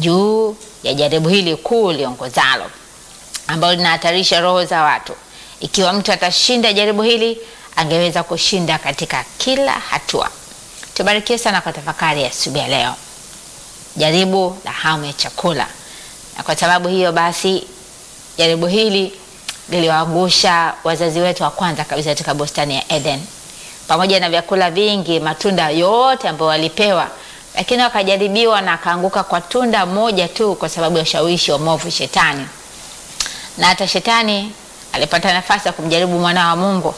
juu ya jaribu hili kuu liongozalo ambalo linahatarisha roho za watu. Ikiwa mtu atashinda jaribu hili, angeweza kushinda katika kila hatua. Tubarikiwe sana kwa tafakari ya asubuhi ya leo, jaribu la hamu ya chakula. Na kwa sababu hiyo basi, jaribu hili liliwaangusha wazazi wetu wa kwanza kabisa katika bustani ya Eden, pamoja na vyakula vingi, matunda yote ambayo walipewa, lakini wakajaribiwa na akaanguka kwa tunda moja tu, kwa sababu ya ushawishi wa mwovu Shetani. Na hata Shetani alipata nafasi ya kumjaribu mwana wa Mungu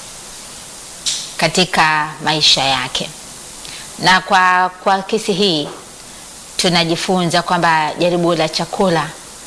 katika maisha yake. Na kwa, kwa kesi hii tunajifunza kwamba jaribu la chakula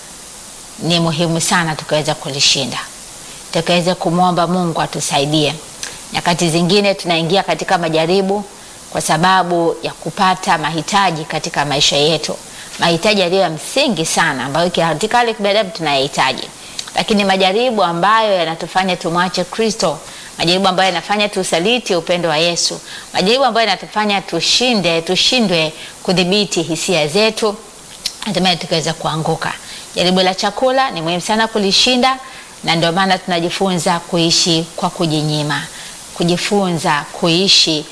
ni muhimu sana tukaweza kulishinda, tukaweza kumwomba Mungu atusaidie. Nyakati zingine tunaingia katika majaribu kwa sababu ya kupata mahitaji katika maisha yetu, mahitaji yaliyo ya msingi sana ambayo katika hali ya kibinadamu tunayahitaji, lakini majaribu ambayo yanatufanya tumwache Kristo, majaribu ambayo yanafanya tusaliti upendo wa Yesu, majaribu ambayo yanatufanya tushinde tushindwe kudhibiti hisia zetu, hatimaye tukaweza kuanguka. Jaribu la chakula ni muhimu sana kulishinda, na ndio maana tunajifunza kuishi kwa kujinyima, kujifunza kuishi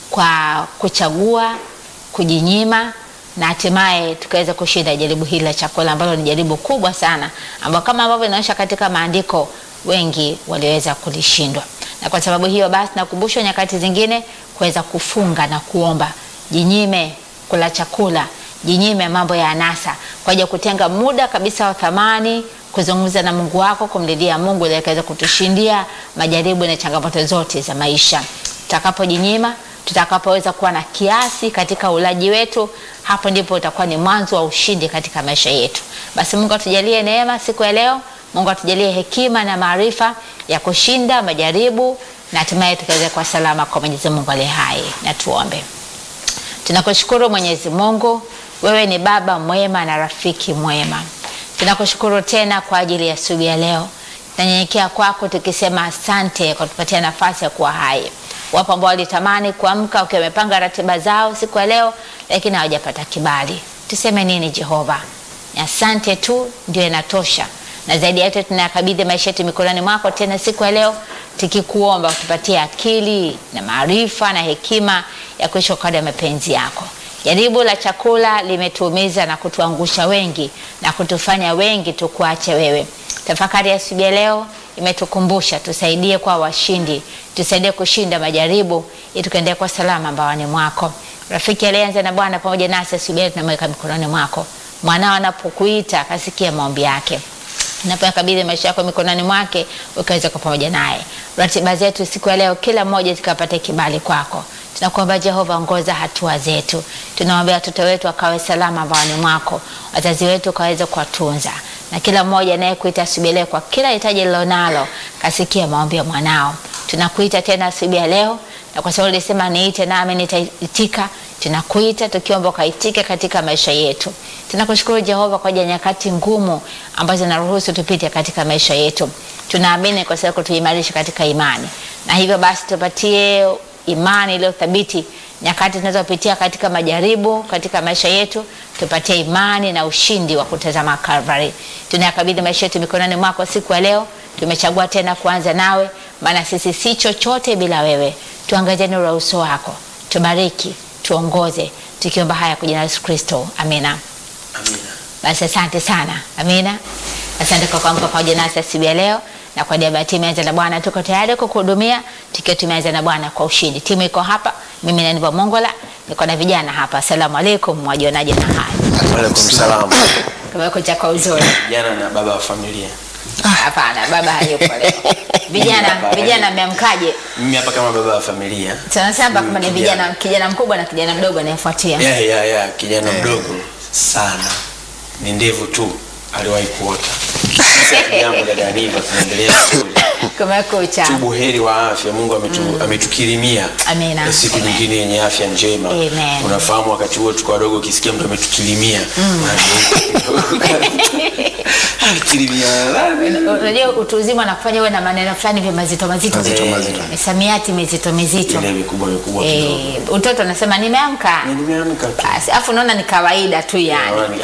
kwa kuchagua, kujinyima na hatimaye tukaweza kushinda jaribu hili la chakula ambalo ni jaribu kubwa sana, ambao kama ambavyo inaonyesha katika maandiko wengi waliweza kulishindwa. Na kwa sababu hiyo basi, nakumbushwa nyakati zingine kuweza kufunga na kuomba, jinyime kula chakula, jinyime mambo ya anasa, kwa ajili ya kutenga muda kabisa wa thamani kuzungumza na Mungu wako, kumlilia Mungu ili akaweza kutushindia majaribu na changamoto zote za maisha. Tutakapojinyima, tutakapoweza kuwa na kiasi katika ulaji wetu, hapo ndipo utakuwa ni mwanzo wa ushindi katika maisha yetu. Basi Mungu atujalie neema siku ya leo. Mungu atujalie hekima na maarifa ya kushinda majaribu na hatimaye tukaweza kuwa salama kwa Mwenyezi Mungu aliye hai. Na tuombe. Tunakushukuru Mwenyezi Mungu, wewe ni baba mwema na rafiki mwema. Tunakushukuru tena kwa ajili ya asubuhi ya leo. Tunanyenyekea kwako tukisema asante kwa kutupatia nafasi ya kuwa hai. Wapo ambao walitamani kuamka wakiwa wamepanga ratiba zao siku ya leo, lakini hawajapata kibali. Tuseme nini Jehova? Ni asante tu ndio inatosha, na zaidi ya yote tunayakabidhi maisha yetu mikononi mwako tena siku ya leo, tukikuomba kutupatia akili na maarifa na hekima ya kuishi kwa kadri ya mapenzi yako. Jaribu la chakula limetuumiza na kutuangusha wengi na kutufanya wengi tukuache wewe. Tafakari ya asubuhi ya leo imetukumbusha tusaidie kwa washindi, tusaidie kushinda majaribu ili tukaendelea kwa salama mbaoni mwako. Rafiki alianza na Bwana pamoja nasi asubuhi ya leo tunamweka mikononi mwako. Mwanao anapokuita akasikia maombi yake napoyakabidhi maisha yako mikononi mwake, ukaweza kwa pamoja naye. Ratiba zetu siku ya leo, kila mmoja zikapata kibali kwako. Tunakuomba Jehova, ongoza hatua zetu. Tunaombea watoto wetu wakawe salama mbaoni mwako, wazazi wetu ukaweza kuwatunza, na kila mmoja anayekuita asubuhi leo kwa kila hitaji lilonalo, kasikia maombi ya mwanao. Tunakuita tena asubuhi ya leo, na kwa sababu ulisema niite nami nitaitika, tunakuita tukiomba ukaitike katika maisha yetu. Tunakushukuru Jehova kwa ajili ya nyakati ngumu ambazo zinaruhusu tupite katika maisha yetu. Tunaamini kwa sababu tuimarisha katika imani, na hivyo basi tupatie imani iliyo thabiti nyakati tunazopitia katika majaribu katika maisha yetu, tupatie imani na ushindi wa kutazama Calvary. Tunayakabidhi maisha yetu mikononi mwako siku ya leo. Tumechagua tena kuanza nawe, maana sisi si chochote bila wewe. Tuangazie nuru ya uso wako, tubariki, tuongoze, tukiomba haya kwa jina la Yesu Kristo, amina. Amina. Basi asante sana, amina. Asante kwa kuamka pamoja nasi asubuhi ya leo, na kwa niaba ya timu ya na Bwana tuko tayari kukuhudumia tukiwa tumeanza na Bwana kwa ushindi. Timu iko hapa, mimi ni Aniva Mongola, niko na vijana hapa. Asalamu alaikum, mwajionaje na haya Waalaikum salam. kumekucha kwa uzuri? Jana na baba wa familia. Hapana, baba hayupo leo. Vijana Baba vijana mmeamkaje? Mimi hapa kama baba wa familia. Sana sana kama ni Mm, vijana kijana mkubwa na kijana mdogo anayefuatia. Ya ya ya kijana mdogo sana. Ni ndevu tu aliwahi kuota. Sasa jambo dada Aniva tunaendelea vizuri. Kumekucha. Tu buheri wa afya Mungu ametu, ametukirimia Amina. na siku Amen. nyingine yenye afya njema. Amen. Unafahamu wakati huo tuko wadogo ukisikia mtu ametukirimia. Ametukirimia. Unajua utu uzima na kufanya uwe na maneno fulani vya mazito mazito, Mazito, mazito. misamiati mizito mizito. Ile mikubwa mikubwa kidogo. Eh, utoto anasema nimeamka, Nimeamka tu. basi afu unaona ni kawaida tu yani. Naona ni